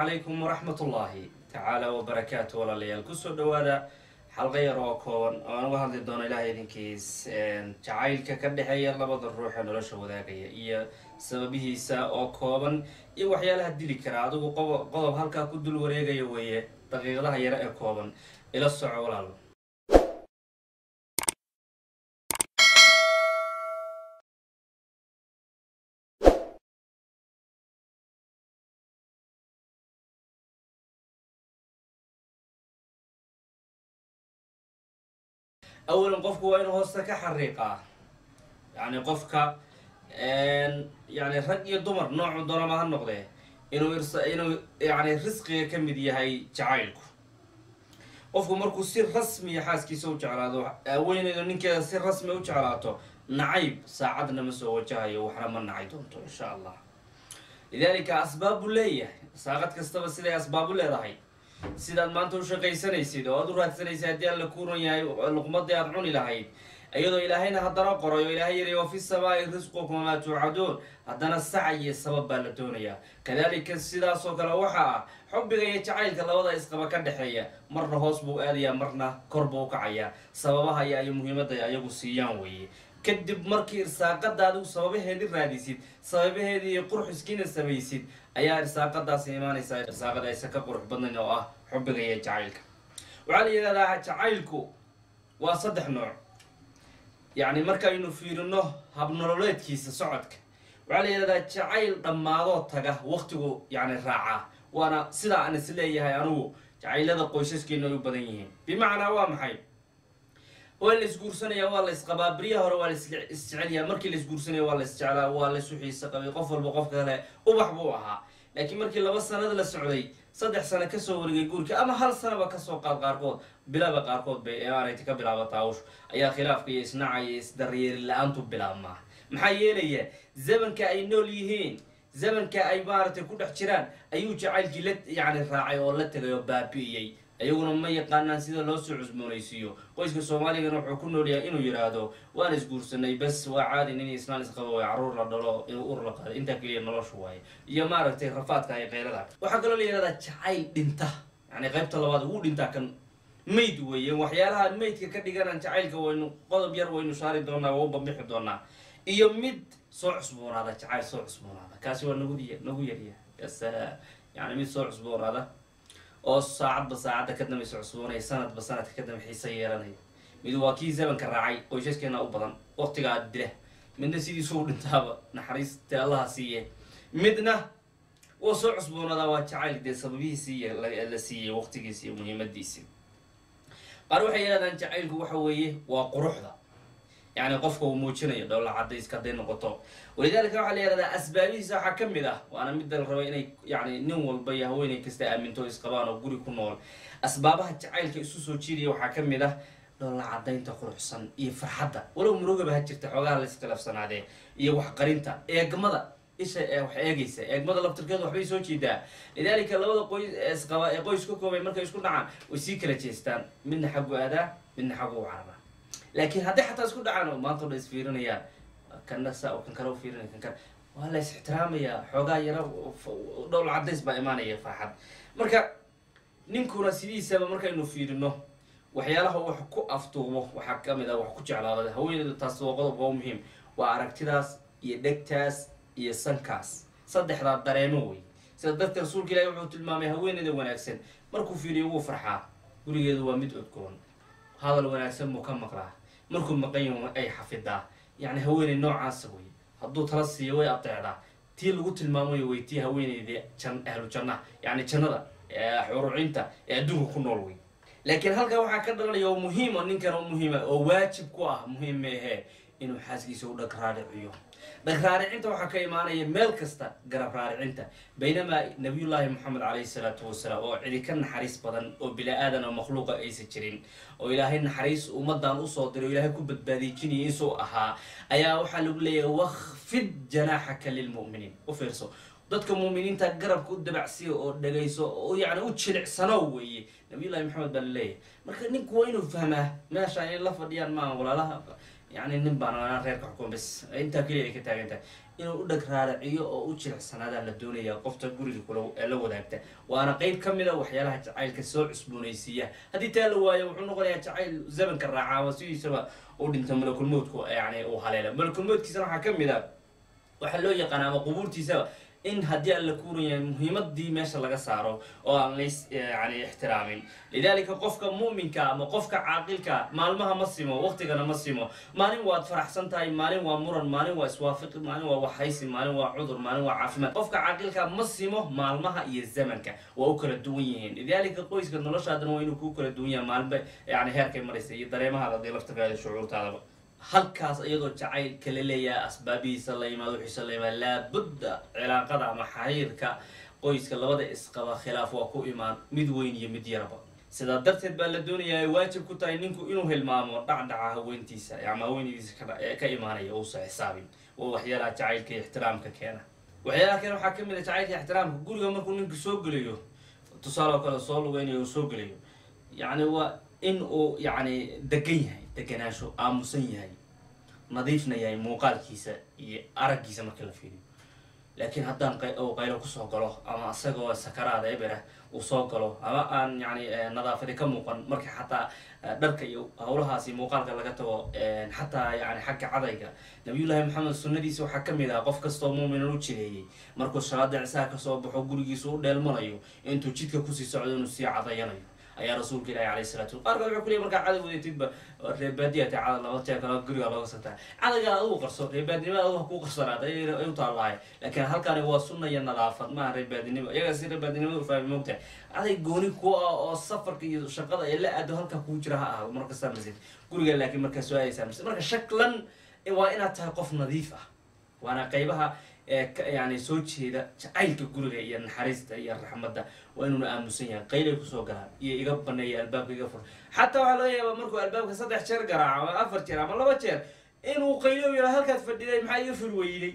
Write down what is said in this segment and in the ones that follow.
calaykum waraxmat ullaahi tacaala wabarakaatu walaalayaal kusoo dhawaada xalqa yar oo kooban oo aan uga hadli doono ilahay idinkiis jacaylka ka dhexeeya labada ruux ee nolosha wadaagaya iyo sababihiisa oo kooban iyo waxyaalaha dili kara adigu qodob halkaa ku dul wareegaya weeye daqiiqadaha yare ee kooban ila soco walaal awalan qofku waa inuu hoosta ka xariiqaa yani qofka yani rag iyo dumar noocu doonama ha noqdee inuu inuu yani risqiga ka mid yahay jacaylku qofku markuu si rasmiya xaaskiisa u jeclaado haweeneydu ninkeeda si rasmi u jeclaato nacayb saacadna ma soo wajahayo waxna ma nacay doonto insha allah lidalika asbaab buu leeyahay saaqad kastaba siday asbaab u leedahay sidaad maanta u shaqaysanaysid oo aad u raadsanaysid haddii alla kuuran yahay luqmadii aad cuni lahayd iyadoo ilaahayna haddana qoray oo ilaahay yiri wa fi samaai risqukum maa tuucaduun haddana sac iyo sabab baa la doonayaa kadalika sidaasoo kale waxaa ah xubbiga iyo jacaylka labada isqaba ka dhexeeya marna hoos buu aadayaa marna kor buu u kacayaa sababaha iyo ay muhiimadda ayagu siiyaan weeye kadib markii irsaaqada adigu sababaheedi raadisid sababaheedii iyo qurxiskiina samaysid ayaa irsaaqadaasi imaanaysaa irsaaqada aysan ka qurux badnayn oo ah xubbiga iyo jacaylka waxaa la yidhahdaa jacaylku waa saddex nooc yacni markaynu fiirino habnololeedkiisa socodka waxaa la yidhahdaa jacayl dhammaadoo taga waqtigu yani raacaa waana sidaa aan is leeyahay anigu jacaylada qoysaskeena ay u badan yihiin bimacnaa waa maxay waa la isguursanaya waa la isqabaa beriya hore waa la isjecelyaa markii la isguursanaya waa la isjeclaa waa la isu xiisa qabay qof walba qofka kale ubax buu ahaa laakiin markii laba sanad la socday saddex sano kasoo warigay guurka ama hal sanaba kasoo qaad qaarkood bilaba qaarkood bay eeaanayta ka bilaabata awsh ayaa khilaafka iyo isnaca iyo isdaryeeri la-aantu bilaabmaa maxaa yeelaya zamanka ay nool yihiin zamanka ay maaragtay ku dhex jiraan ayuu jacaylkii la yani raacay oo la tegay oo baabi'iyey iyaguna ma yaqaanaan sida loo soo cusboonaysiiyo qoyska soomaaligana wuxuu ku noolyahay inuu yidhaahdo waan isguursanay bas waa caadi nin isnaan isqabo way caruur la dhalo inuu ur la qaado intaa keliya noloshu waaye iyo maaragtay rafaadka iyo keylada waxaa kaloo la yidhahdaa jacayl dhinta yani qaybta labaad wuu dhintaa kan mayd weeye waxyaalaha maydka ka dhiganaan jacaylka waynu qodob yar waynu saari doonaa waa u bambixi doonaa iyo mid soo cusboonaada jacayl soo cusboonaada kaasi waa nagu nagu yarya yasalaam yani mid soo cusboonaada oo saacadba saacadda ka dambaysa cusboonaya sanadba sanadka ka dambe xiisa yeelanaya mid waa kii zamanka raacay qoysaskeena u badan waqtigaa dila midna sidiisuu dhintaaba naxariista allaha siiye midna waa soo cusboonaadaa waa jacayl dee sababihiisii la siiyey waqtigiisi iyo muhiimadiisi qaar waxay yidhahdaan jacaylku waxa weeye waa quruxda yani qofka uu muujinayo dhowla cadayska hadday noqoto walidaalika waxaa la yihahdaa asbaabihiisa waxaa ka mid ah waana midda la rabay inay yani nin walba iyo haweeney kasta aaminto isqabaan oo guri ku nool asbaabaha jacaylka isu soo jiidaya waxaa ka mid ah dhowla cadaynta quruxsan iyo farxadda walow murugaba ha jirta xoogaha la iskhilaafsanaadee iyo waxqarinta eegmada isha ee wax eegaysa eegmada laftirkeeda waxbay soo jeedaa lidaalika labada qoys isqaba ee qoys ka koobay markay isku dhacaan way sii kala jeestaan midna xaggu aadaa midna xaggu u carabaa laakiin hadday xataa isku dhacaan oo maanta o dhan isfiirinayaan kana sa kan kale u fiirinaya kan kale waa la is ixtiraamayaa xoogaa yara dhowl cadays baa imaanaya farxad marka ninkuna sidiisaba markaynu fiirino waxyaalaha wax ku aftuubo waxaa kamid ah wax ku jeclaada haweeneyda taas waa qodob waa muhiim waa aragtidaas iyo dhegtaas iyo sankaas saddexdaa dareemo wey sida dadka rasuulka ilahi wuxuu tilmaamay haweeneyda wanaagsan markuu fiiriyo wuu farxaa gurigeedu waa mid odgoon hadal wanaagsan buu ka maqlaa markuu maqan ay xafidaa yani haweeney noocaasa wey hadduu tala siiyo way adeecdaa tii lagu tilmaamayo wey tii haweeneyda jan ahlu jannaha yani jannada xurucinta ee adduunka ku nool wey laakiin halkaa waxaa ka dhalanaya oo muhiima ninkan oo muhiima oo waajib ku ah muhiim meehee inuu xaaskiisa u dhag raariciyo dhag raaricinta waxaa ka imaanaya meel kasta garab raaricinta baynamaa nabiyullaahi moxamed calayhi salaatu wasalaam oo cidi ka naxariis badan oo bila-aadan oo makhluuqa aysan jirin oo ilaahay naxariis ummadan usoo diray o ilaahay ku badbaadijinaya isuu ahaa ayaa waxaa lagu leeyahay wakfid janaaxaka lilmu'miniin u fiirso dadka muuminiinta garabka u dabacsiya oo dhagayso oo yani u jilicsano weeye nabiyullahi maxamed baa laleeyahay marka ninku waa inuu fahmaa meesha inay la fadhiyaan maaha walaalaha yani nin baan anaa reerka xukuma bas intaa keliya ay ka taagan tahay inuu u dheg raaraciyo oo u jilicsanaadaan la doonaya qofta guriga kula la wadaagta waana qeyb ka mid a waxyaalaha jacaylka soo cusboonaysiiya haddii taa la waayo wuxuu noqonayaa jacayl zamanka raaca ama sidiisaba u dhinta malakulmoodku yani uu haleela malakulmoodkiisana waxaa ka mid a waxaa loo yaqaana ama qubuurtiisaba in haddii aan la kuurayahay muhiimadii meesha laga saaro oo aan lays yani ixtiraamin lidalika qofka mu'minka ama qofka caaqilka maalmaha ma simo waqtigana ma simo maalin waad faraxsan tahay maalin waa muran maalin waa iswaafiqi maalin waa waxaysi maalin waa cudur maalin waa caafimaad qofka caaqilka ma simo maalmaha iyo zamanka waa u kala duwan yihiin lidalika qoyska noloshaadana waa inuu ku kala duwan yahay maalinba yani heerkay maraysa iyo dareemahaada dee laftirkaada shucuurtaadaba halkaas iyadoo jacaylka la leeyahay asbaabihiisa la yimaado wixiisa la yimaado laabudda cilaaqada ama xiriirka qoyska labada isqaba khilaaf waa ku imaan mid weyn iyo mid yaraba sidaa darteed baa la doonayaa ay waajib ku tahay ninku inuu hilmaamo dhacdhaca haweentiisa ama haweenadiisa ka imaanaya uusa xisaabin waa waxyaalaha jacaylka iyo ixtiraamka keena waxyaalaha keena waxaa kamid a jacaylka iyo ixtiraamka guriga markuu ninka soo gelayo tusaale oo kale soo lugeynayo uu soo gelayo yacni waa in uu yacni degan yahay deganaansho aamusan yahay nadiifna yahay muuqaalkiisa iyo araggiisa marka la fiiriyo laakiin haddaan uu qaylo kusoo galo ama isagoo sakaraada eberah uu soo galo ama aan yani nadaafadi ka muuqan marka xataa dharka iyo howlahaasi muuqaalka laga tago xataa yani xagga cadayga nabiyullaahi maxamed sunnadiisa waxaa ka mid ah qof kastoo muuminan u jireeyey markuu salaada cisaa kasoo baxo gurigiisa u dheelmanayo intuu jidka kusii socdo inuu sii cadayanayo ayaa rasuulka ilahi alayh salatu qaarka wuxuu ku leey markaa caday wadatidba reebaadiya ta cada laba jeer kala guriga looga sataa cadayga adigu qarso reebaadinimada adigu ha kuu qarsanaata ay u taallahay laakiin halkani waa sunna iyo nadaafad maaha reebaadinimo iyaga si reebaadinimada ufahmi moogtahay caday gooni ku ah oo safarka iyo shaqada ee la aado halkaa kuu jira ha ahdo markastaa marsid guriga laakiin markaa soo aadaysaa marsid marka shaklan waa inaad tahay qof nadiif ah waana qaybaha yani soo jeeda jacaylka guriga iyo naxariista iyo raxmadda waa inuuna aamusan yahay qaylay kusoo galaan iyo iga baneeya albaabka iga fur xataa waxaa laga yaabaa markuu albaabka saddex jeer garaaco ama afar jeer ama laba jeer inuu qaylo yara halkaad fadhiday maxaa iga fur weyday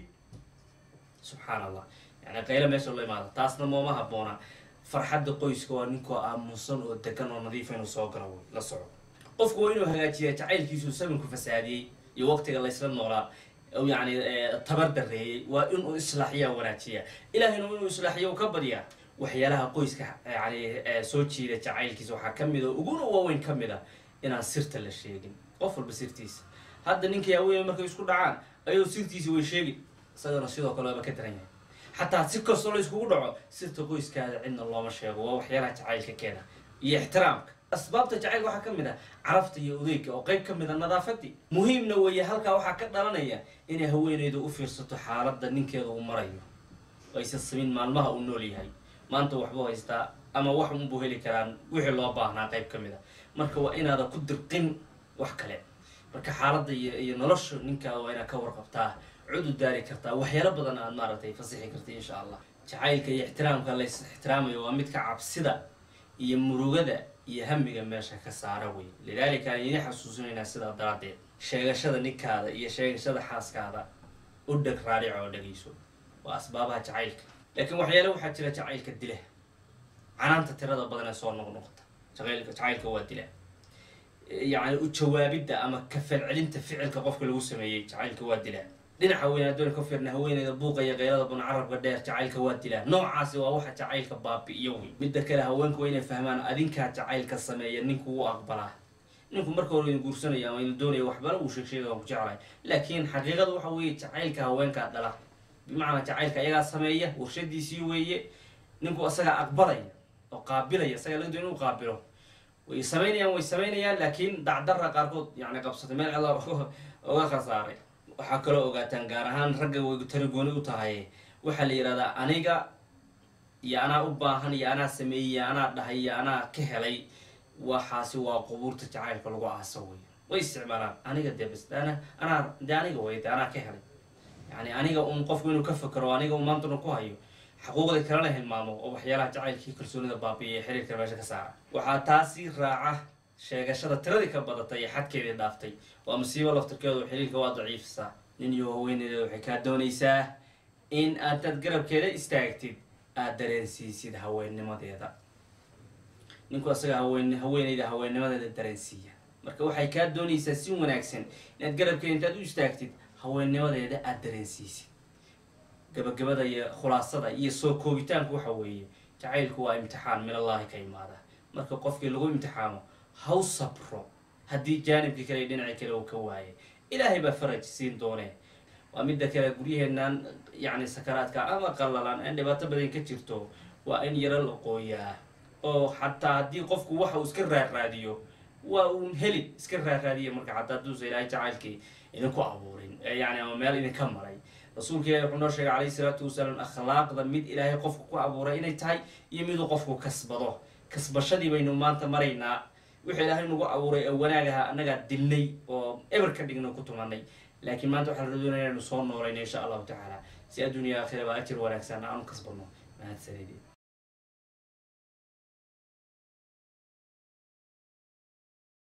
subxaan allah yani qaylo meesha loo imaado taasna mooma habboona farxadda qoyska waa ninkoo aamusan oo degan oo nadiifa inuu soo galo wey la soco qofku waa inuu hagaajiya jacaylkiisu sabanku fasaadiyey iyo waqtiga laysla noolaa yani tabar dareeyey waa inuu islaaxiya wanaajiya ilaahayna inuu islaaxiyo ka badyaa waxyaalaha qoyska yani soo jiida jacaylkiisa waxaa kamid o uguna waaweyn ka mid a inaan sirta la sheegin qof walba sirtiisa hadda ninkii haweeney markay isku dhacaan ayuu sirtiisa way sheegi isagana sidoo kale waaba ka daran yahay xataa si kastoo la iskugu dhaco sirta qoyskaada cidna looma sheego waa waxyaalaha jacaylka keena iyo ixtiraamka asbaabta jacaylka waxaa ka mid ah carafta iyo udeyga oo qeyb ka mid a nadaafadii muhiimna weeye halkaa waxaa ka dhalanaya inay haweeneydu u fiirsato xaaladda ninkeeda uu marayo aysan samin maalmaha uu nool yahay maanta waxbuu haystaa ama wax unbuu heli karaan wixii loo baahnaa qeyb ka mid a marka waa inaada ku dirqin wax kale marka xaaladda iyo iyo nolosha ninkaada waa inaad ka warqabtaa cudu daari kartaa waxyaalo badan aad maaragtay fasixi karta insha allah jacaylka iyo ixtiraamka lays ixtiraamayo waa midka cabsida iyo murugada iyo hamiga meesha ka saara wey lidaalika aan idin xasuusinaynaa sidaa daraaddeed sheegashada ninkaada iyo sheegashada xaaskaada u dheg raadic oo dhegayso waa asbaabaha jacaylka laakiin waxyaale waxaa jira jacaylka dila canaanta tirada badan ee soo noqnoqota jacaylka jacaylka waa dila yacni u jawaabidda ama kafalcelinta ficilka qofka lagu sameeyey jacaylka waa dilaa dhinaca haween adoon ka fiirna haweeneyda buuqa iyo qaylada bun carabka dheer jacaylka waa dilaa noocaasi waa waxa jacaylka baabi'iyo wey midda kale haweenku waa inay fahmaan adinkaa jacaylka sameeya ninku u aqbalaa ninku marka hore idin guursanaya ama idin doonaya waxbana uu sheeg sheega waan ku jeclahay laakiin xaqiiqada waxa weeye jacaylka haweenkaa dhala bimacnaa jacaylka ayagaa sameeya warshadiisii weeye ninku asagaa aqbalaya oo qaabilaya isagaa laga doon inuu qaabilo way samaynayaan way samaynayaan laakiin dacdara qaarkood yani qabsatay meel cela oga khasaaray waxaa kaloo ogaataan gaar ahaan ragga way tari gooni u tahay waxaa la yidhahdaa aniga iyo anaa u baahan iyo anaa sameeyey iyo anaa dhahay iyo anaa ka helay waxaasi waa qubuurta jacaylka lagu aaso wey way isticmaalaan aniga dee bas ana anaa de aniga way de anaa ka helay yani aniga un qofku inuu ka fakero aniga un maantuna ku hayo xuquuqda kalena hilmaamo oo waxyaalaha jacaylkii kalsoonida baabiya ee xiriirka meesha ka saara waxaa taasi raaca sheegashada tiradii ka badatay ee xadkeedii dhaaftay waa musiibo laftirkeedu xiriirka waa daciifisaa nin iyo haweeneyda waxay kaa doonaysaa in aadaad garabkeeda istaagtid aada dareensiisid haweennimadeeda ninku asaga haween haweeneyda haweennimadeeda dareensiiya marka waxay kaa doonaysaa si wanaagsan inaad garabkeeda intaad u istaagtid haweennimadeeda aada dareensiisid gabagabada iyo khulaasada iyo soo koobitaanku waxa weeye jacaylku waa imtixaan min allahi ka imaada marka qofkii lagu imtixaamo haw sabro haddii jaanibkii kale iyo dhinaci kale uu ka waayay ilaahay baa faraj siin doonee waa midda kale guryaheennan yacni sakaraadka ama qallalan aan dhibaato badan ka jirto waa in yaro la qooyaa oo xataa haddii qofku waxa uu iska raaraadiyo waa uun heli iska raaraadiya marka xataa hadduusa ilaahay jacaylkii idinku abuurin yani ama meel idinka maray rasuulka ilahi wuxuu noo sheegay calayhi salaatu wasalaam akhlaaqda mid ilaahay qofku ku abuuray inay tahay iyo miduu qofku kasbado kasbashadii baynu maanta maraynaa wixii ilaahay nagu abuuray ee wanaagaha annagaa dilnay oo eber ka dhigno ku tumanay laakiin maanta waxaa la doonaya inaynu soo noolayno insha allahu tacaala si adduuniya aakhira baa ajir wanaagsan aanu kasbano mahadsanidin